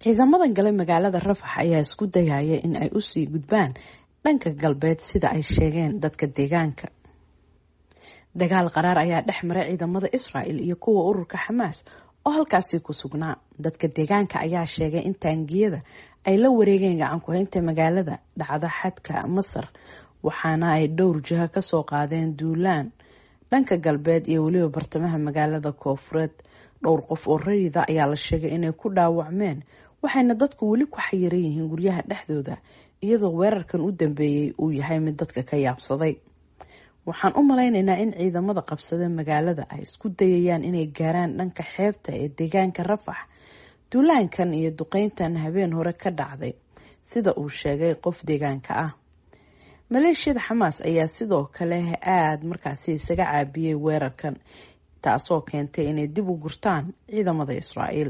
ciidamadan gale magaalada rafax ayaa isku dayaya in ay usii gudbaan dhanka galbeed sida ay sheegeen dadka deegaanka dagaal qaraar ayaa dhex maray ciidamada israel iyo kuwa ururka xamaas oo halkaasi ku sugnaa dadka deegaanka ayaa sheegay in taangiyada ay la wareegeen gacan ku-haynta magaalada dhacda xadka masar waxaana ay dhowr jiha kasoo qaadeen duulaan dhanka galbeed iyo weliba bartamaha magaalada koofureed dhowr qof oo rayida ayaa la sheegay inay ku dhaawacmeen waxayna dadku weli ku xayiran yihiin guryaha dhexdooda iyadoo weerarkan u dambeeyey uu yahay mid dadka ka yaabsaday waxaan u malaynaynaa in ciidamada qabsada magaalada ay isku dayayaan inay gaaraan dhanka xeebta ee deegaanka rafax duulaankan iyo duqeyntan habeen hore ka dhacday sida uu sheegay qof deegaanka ah maleeshiyada xamaas ayaa sidoo kale aada markaasi isaga caabiyey weerarkan taasoo keentay inay dib u gurtaan ciidamada israa'iil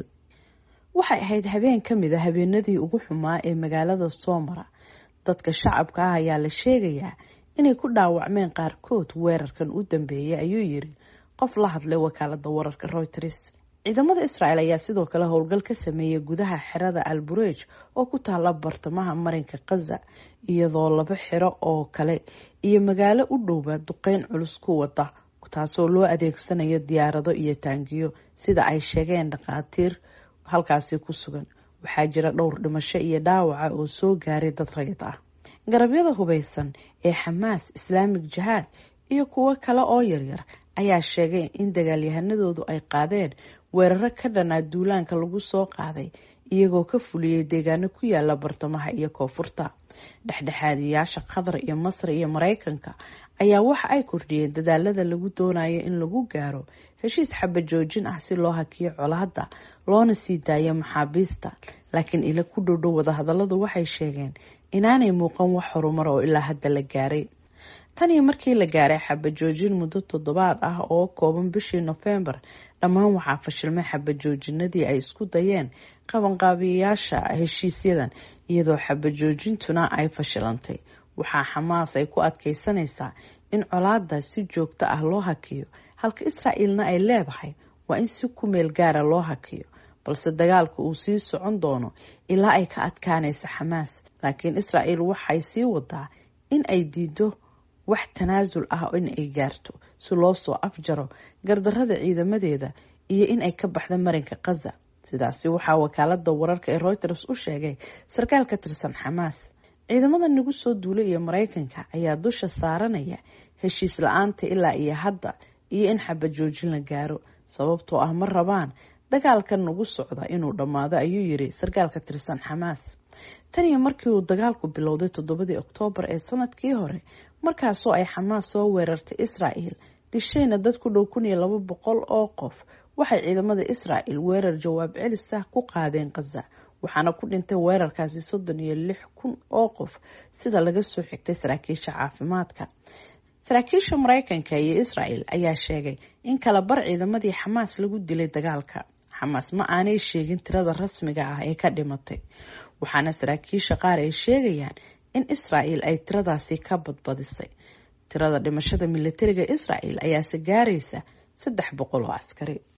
waxay ahayd habeen ka mid a habeenadii ugu xumaa ee magaalada soomara dadka shacabka ah ayaa la sheegayaa inay ku dhaawacmeen qaarkood weerarkan u dambeeyay ayuu yiri qof la hadlay wakaalada wararka reuters ciidamada israel ayaa sidoo kale howlgal ka sameeyay gudaha xerada alburej oo ku taala bartamaha marinka khaza iyadoo laba xero oo kale iyo magaalo u dhowba duqeyn culus ku wada taasoo loo adeegsanayo diyaarado iyo taangiyo sida ay sheegeen dhakhaatiir halkaasi ku sugan waxaa jira dhowr dhimasho iyo dhaawaca oo soo gaaray dad rayid ah garabyada hubeysan ee xamaas islaamig jihaad iyo kuwo kale oo yaryar ayaa sheegay in dagaalyahanadoodu ay qaadeen weeraro ka dhanaa duulaanka lagu soo qaaday iyagoo ka fuliyey deegaano ku yaala bartamaha iyo koonfurta dhexdhexaadiyaasha qatar iyo masar iyo mareykanka ayaa waxa ay kordhiyeen dadaalada lagu doonayo in lagu gaaro heshiis xabajoojin ah si loo hakiyo colaadda loona sii daayo maxaabiista laakiin ila ku dhowdhow wadahadaladu waxay sheegeen inaanay muuqan wax horumar oo ilaa hadda la gaaray tan iyo markii la gaaray xabajoojin muddo toddobaad ah oo kooban bishii nofembar dhammaan waxaa fashilmay xabajoojinadii ay isku dayeen qabanqaabiyayaasha heshiisyadan iyadoo xabajoojintuna ay fashilantay waxaa xamaas ay ku adkeysanaysaa in colaada si joogto ah loo hakiyo halka israa'iilna ay leedahay waa in si ku meel gaara loo hakiyo balse dagaalka uu sii socon doono ilaa ay ka adkaanaysa xamaas laakiin israa'iil waxay sii wadaa in ay diido wax tanaasul ah in ay gaarto si loo soo afjaro gardarada ciidamadeeda iyo in ay ka baxda marinka khaza sidaasi waxaa wakaalada wararka ee reuters u sheegay sarkaal ka tirsan xamaas ciidamada nagu soo duulay iyo mareykanka ayaa dusha saaranaya heshiis la-aanta ilaa iyo hadda iyo in xabajoojin la gaaro sababtoo ah ma rabaan dagaalkan nagu socda inuu dhammaado ayuu yiri sarkaal ka tirsan xamaas tan iyo markii uu dagaalku bilowday toddobadii oktoobar ee sanadkii hore markaasoo ay xamaas soo weerartay israa'el dishayna dad ku dhow kun iyo laba boqol oo qof waxay ciidamada israa'el weerar jawaab celis ah ku qaadeen khaza waxaana ku dhintay weerarkaasi soddon iyo lix kun oo qof sida laga soo xigtay saraakiisha caafimaadka saraakiisha mareykanka iyo israel ayaa sheegay in kala bar ciidamadii xamaas lagu dilay dagaalka xamaas ma aanay sheegin tirada rasmiga ah ee ka dhimatay waxaana saraakiisha qaar ay sheegayaan in israel ay tiradaasi ka badbadisay tirada dhimashada militariga israel ayaase gaaraysa saddex boqol oo askari